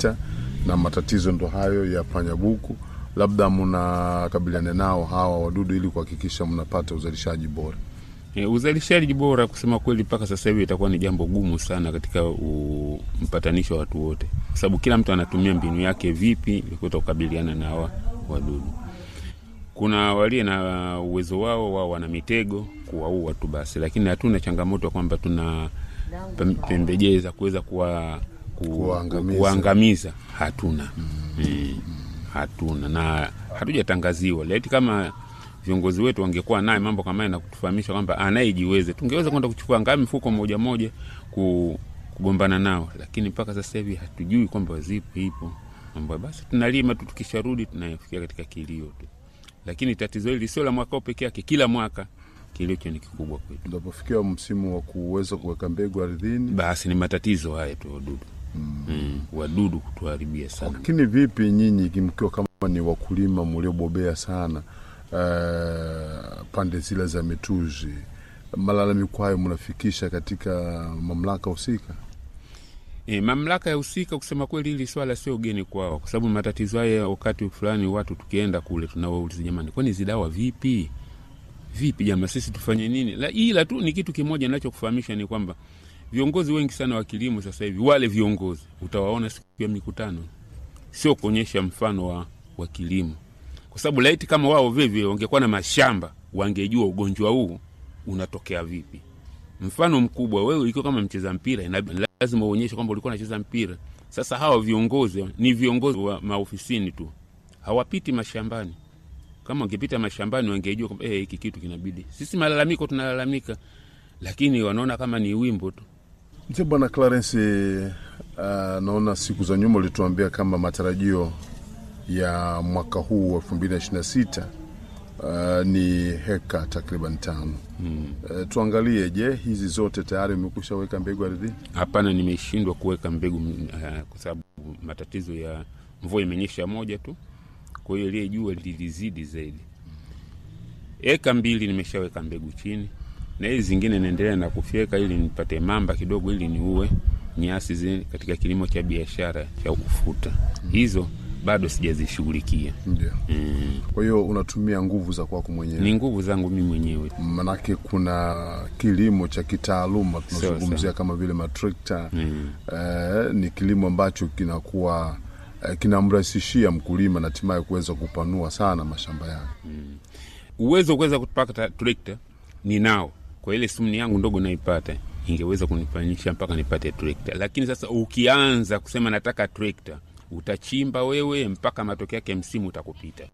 sita na matatizo ndo hayo ya panyabuku, labda mnakabiliana nao hawa wadudu ili kuhakikisha mnapata uzalishaji bora? E, uzalishaji bora kusema kweli, mpaka sasa hivi itakuwa ni jambo gumu sana katika u, mpatanisho wa watu wote, kwa sababu kila mtu anatumia mbinu yake vipi ili kuweza kukabiliana na hawa wadudu. Kuna walio na uwezo wao, wao wana mitego kuwaua tu basi, lakini hatuna changamoto kwamba tuna pem- pembejeo za kuweza kuwa ku- Kuwaangamiza. kuwaangamiza. Hatuna mm. hatuna na hatujatangaziwa laiti kama viongozi wetu wangekuwa naye mambo kama haya na kutufahamisha kwamba anayejiweze tungeweza kwenda kuchukua ngaa mifuko moja moja ku, kugombana nao, lakini mpaka sasa hivi hatujui kwamba zipo ipo mambo. Basi tunalima tu, tukisharudi tunafikia katika kilio tu, lakini tatizo hili sio la mwaka huu peke yake, kila mwaka kilio hicho ni kikubwa kwetu. Unapofikia msimu wa kuweza kuweka mbegu ardhini, Basi ni matatizo haya tu wadudu mm. Mm, wadudu kutuharibia sana. lakini vipi nyinyi mkiwa kama ni wakulima mliobobea sana uh, pande zile za Metuzi, malalamiko hayo mnafikisha katika mamlaka husika? E, mamlaka ya husika kusema kweli, hili swala sio geni kwao, kwa sababu matatizo haya wakati fulani watu tukienda kule tunawauliza, jamani, kwani hizi dawa vipi vipi jamaa, sisi tufanye nini? La, ila tu ni kitu kimoja ninachokufahamisha ni kwamba viongozi wengi sana wa kilimo sasa hivi, wale viongozi utawaona siku ya mikutano, sio kuonyesha mfano wa, wa kilimo, kwa sababu laiti kama wao vivyo wangekuwa na mashamba, wangejua ugonjwa huu unatokea vipi. Mfano mkubwa, wewe ikiwa kama mcheza mpira inabidi lazima uonyeshe kwamba ulikuwa unacheza mpira. Sasa hawa viongozi ni viongozi wa maofisini tu, hawapiti mashambani. Kama wangepita mashambani wangejua kwamba eh, hiki kitu kinabidi. Sisi malalamiko tunalalamika, lakini wanaona kama ni wimbo tu. Mzee Bwana Clarence, uh, naona siku za nyuma ulituambia kama matarajio ya mwaka huu elfu mbili na ishirini na sita uh, ni heka takriban tano. Hmm. Uh, tuangalie, je, hizi zote tayari umekusha weka mbegu ardhini? Hapana, nimeshindwa kuweka mbegu uh, kwa sababu matatizo ya mvua imenyesha moja tu, kwa hiyo ile jua lilizidi zaidi. Eka mbili nimeshaweka mbegu chini, na hizi zingine naendelea na kufyeka ili nipate mamba kidogo, ili niue nyasi zile katika kilimo cha biashara cha ufuta. Hizo bado sijazishughulikia. Ndio. Mm. Kwa hiyo unatumia nguvu za kwako mwenyewe, Ni nguvu zangu mimi mwenyewe. manake kuna kilimo cha kitaaluma tunazungumzia sawa. kama vile matrekta Mm. eh, ni kilimo ambacho kinakuwa eh, kinamrahisishia mkulima na hatimaye kuweza kupanua sana mashamba yake. uwezo wa kuweza kupata trekta ninao, kwa ile sumni yangu ndogo naipata ingeweza kunifanyisha mpaka nipate trekta. Lakini sasa ukianza kusema nataka trekta, utachimba wewe mpaka matokeo yake msimu utakupita.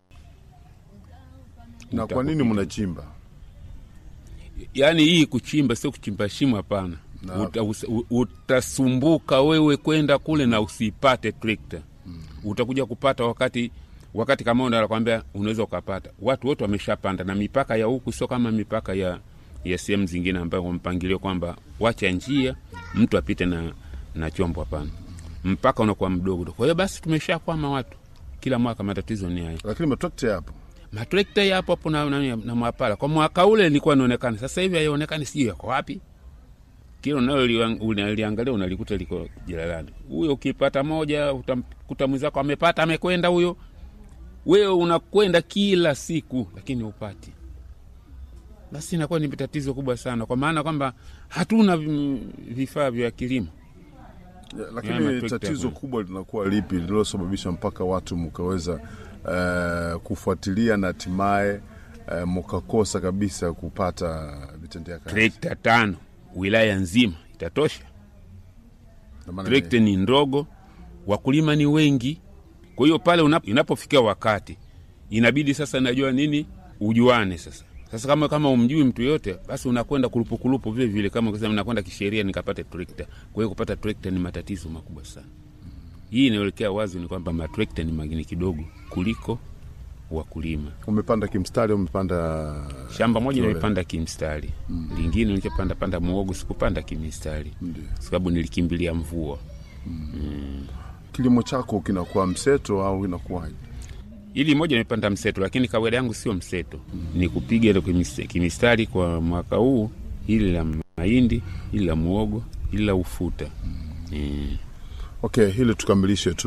Na kwa nini Utakupita. mnachimba? Yaani hii kuchimba sio kuchimba shimo, hapana. Na- Uta, us- u- utasumbuka wewe kwenda kule na usipate trekta utakuja kupata wakati wakati kama ndo anakwambia unaweza ukapata. Watu wote wameshapanda, na mipaka ya huku sio kama mipaka ya ya sehemu zingine ambayo kwa mpangilio kwamba wacha njia mtu apite na na chombo. Hapana, mpaka unakuwa mdogo. Kwa hiyo basi tumeshakwama watu, kila mwaka matatizo ni hayo. Lakini matrekta yapo. Matrekta yapo hapo na, na, na mwapala kwa mwaka ule ilikuwa inaonekana, sasa hivi haionekani, sijui yako wapi. Kila unalo unaliangalia unalikuta liko jalalani. Huyo ukipata moja utamkuta mwenzako amepata amekwenda huyo, wewe unakwenda kila siku lakini upati. Basi inakuwa ni tatizo kubwa sana, kwa maana kwamba hatuna vi- vifaa vya kilimo. Ya, Ya, lakini matrekta tatizo yapo. kubwa linakuwa lipi lililosababisha mpaka watu mkaweza eh, kufuatilia na hatimaye eh, mkakosa kabisa kupata vitendea kazi? Trekta tano wilaya nzima itatosha? Na maana trekta ni ndogo, wakulima ni wengi. Kwa hiyo pale unap- inapofikia wakati inabidi sasa, najua nini, ujuane sasa. Sasa kama kama umjui mtu yote, basi unakwenda kulupukulupu vile vile, kama kusema nakwenda kisheria nikapate trekta. Kwa hiyo kupata trekta ni matatizo makubwa sana. Hii inaelekea wazi ni kwamba matrekta ni magini kidogo kuliko wakulima. umepanda kimstari, umepanda Shamba moja Tole. nimepanda kimstari, lingine nilichopanda panda muogo sikupanda kimistari, Ndio. sababu nilikimbilia mvua. kilimo chako kinakuwa mseto au inakuwaje? Ili moja nimepanda mseto, lakini kawaida yangu sio mseto, ni kupiga ile kimis- kimistari kwa mwaka huu, ili la mahindi, ili la muogo, ili la ufuta. Mm. Okay, hili tukamilishe tu